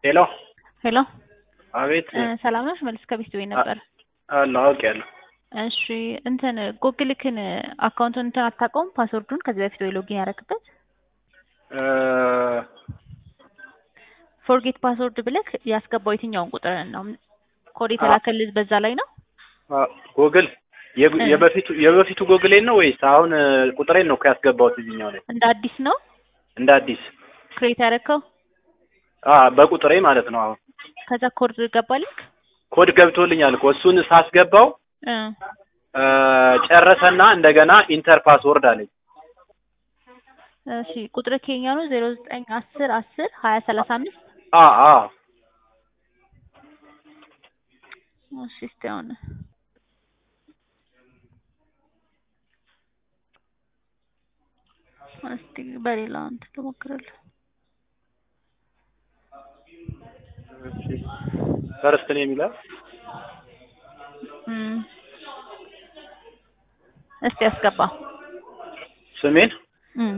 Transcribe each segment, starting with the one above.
ሄሎ ሄሎ አቤት እ ሰላም ነሽ? መልስ ከቤት ቤት ነበር። አለሁ አውቄያለሁ። እሺ እንትን ጉግልክን አካውንቱን እንትን አታውቀውም? ፓስወርዱን ከዚህ በፊት ወይ ሎጊን ያደረግበት እ ፎርጌት ፓስወርድ ብለክ ያስገባው የትኛውን ቁጥር ነው? ኮድ የተላከልህ በዛ ላይ ነው? አ ጎግል የብ- እ። የበፊቱ የበፊቱ ጎግሌን ነው ወይስ አሁን እ ቁጥሬን ነው እኮ ያስገባሁት እዚህኛው ላይ እንደ አዲስ ነው እንደ አዲስ? ክሬት ያደረግከው? አ በቁጥሬ ማለት ነው። አሁን ከዛ ኮድ ገባልክ? ኮድ ገብቶልኛል እኮ እሱን ሳስገባው እ እ ጨረሰና እንደገና ኢንተር ፓስወርድ አለኝ። እሺ ቁጥር ከኛ ነው ዜሮ ዘጠኝ አስር አስር ሀያ ሰላሳ አምስት አ አ እሺ እስቲ አሁን እስቲ በሌላ እንትን ልሞክርልህ። ፈርስት ነው የሚለው እም እስቲ አስገባ። ስሜን እም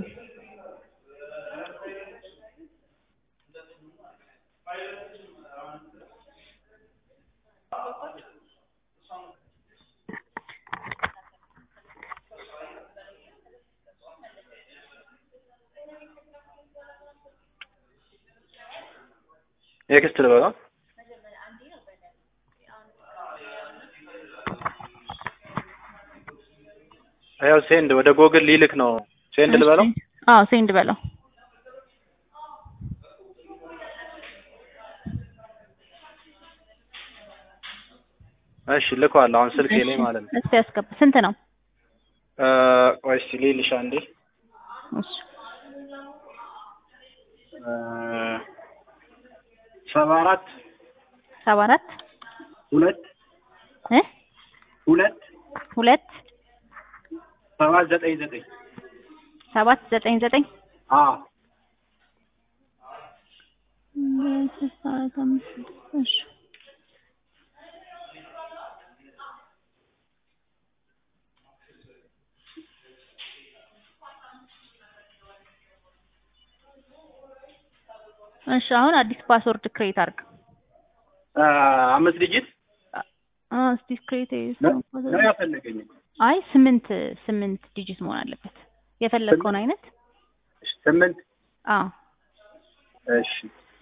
ኔክስት ልበለው። ያው ሴንድ ወደ ጎግል ሊልክ ነው። ሴንድ ልበለው። እሺ። አዎ ሴንድ በለው። እሺ ልከዋል። አሁን ስልኬ ላይ እሺ፣ ማለት ነው። እስቲ አስገባ። ስንት ነው? እ ቆይ እስኪ ልልሽ አንዴ እሺ እ ሰባ አራት ሰባ አራት ሁለት እ ሁለት ሁለት ሰባት ዘጠኝ ዘጠኝ ሰባት ዘጠኝ ዘጠኝ አ ስልሳ አራት አምስት ስድስት እሺ እሺ አሁን አዲስ ፓስወርድ ክሬት አድርግ። እ አምስት ዲጂት አ እስቲ ክሬት ነው ነው ያፈለገኝ። አይ ስምንት ስምንት ዲጂት መሆን አለበት የፈለግከውን አይነት ስምንት አዎ እሺ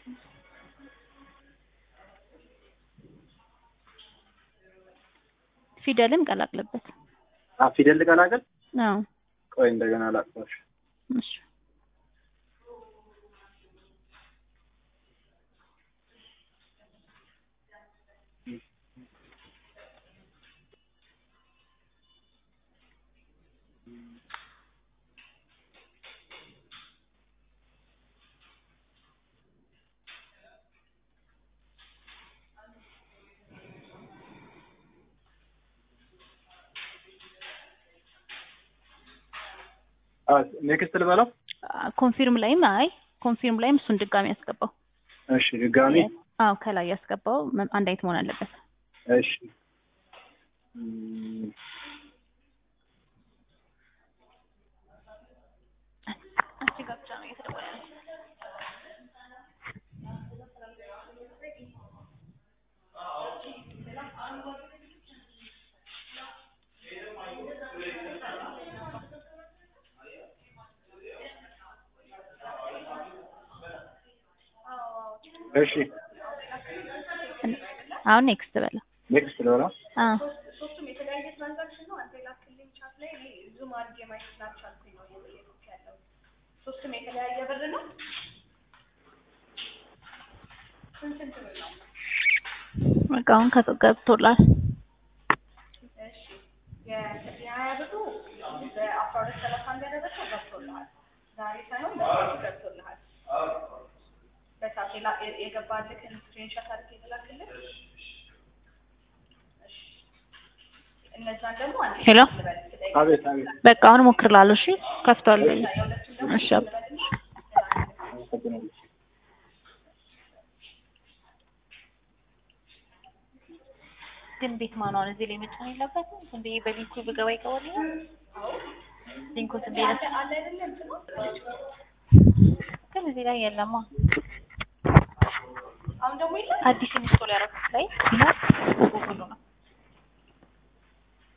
ፊደልም ቀላቅልበት። አ ፊደል ልቀላቀል። አዎ ቆይ እንደገና ላጥፋሽ። እሺ አ ኔክስት ልበለው። ኮንፊርም ላይም አይ ኮንፊርም ላይም እሱን ድጋሚ ያስገባው። እሺ ድጋሚ አዎ ከላይ ያስገባው መ- አንድ አይነት መሆን አለበት። እሺ እም፣ አንቺ ጋር ብቻ ነው እየተደወለ ያለው። እሺ አሁን ኔክስት በለው። ኔክስት ልበለው። አዎ ሶስቱም የተለያየ ትራንዛክሽን ነው። አንተ የላክልኝ ቻት ላይ እኔ ዙም አድርጌ ማየት ስላልቻልኩኝ ነው እየጠየኩህ ያለው። ሶስቱም የተለያየ ብር ነው። ስንት ስንት ብር ነው? በቃ አሁን ከ- ገብቶላል። እሺ የ- የሀያ ብሩ በአስራ ሁለት ሰላሳ አንድ ያደረሰው ገብቶልሃል። ዛሬ ሳይሆን በሰዓቱ ገብቶልሃል። በሰዓት የላ- የ- የገባልህን ስክሪንሾት አድርጌ የተላክልህ። እሺ እነዛን ደግሞ አንዴ ሄሎ ልበል ስጠይቅ አቤት አቤት። በቃ አሁን እሞክርላለሁ። እሺ ከፍቷል። እሺ አብ- አመሰግናለሁ። ግን ቤት ማኗን እዚህ ላይ መጫን የለበትም። ዝም ብዬ በሊንኩ ብገባ ይገባልኛል። ሊንኩ ዝም ብዬ አለ አለ አይደለም እንትኑ ግን እዚህ ላይ የለማ። ደግሞ የለም አዲስ ኢንስቶል ያደረኩት ላይ ይኸው ጉግሉ ነው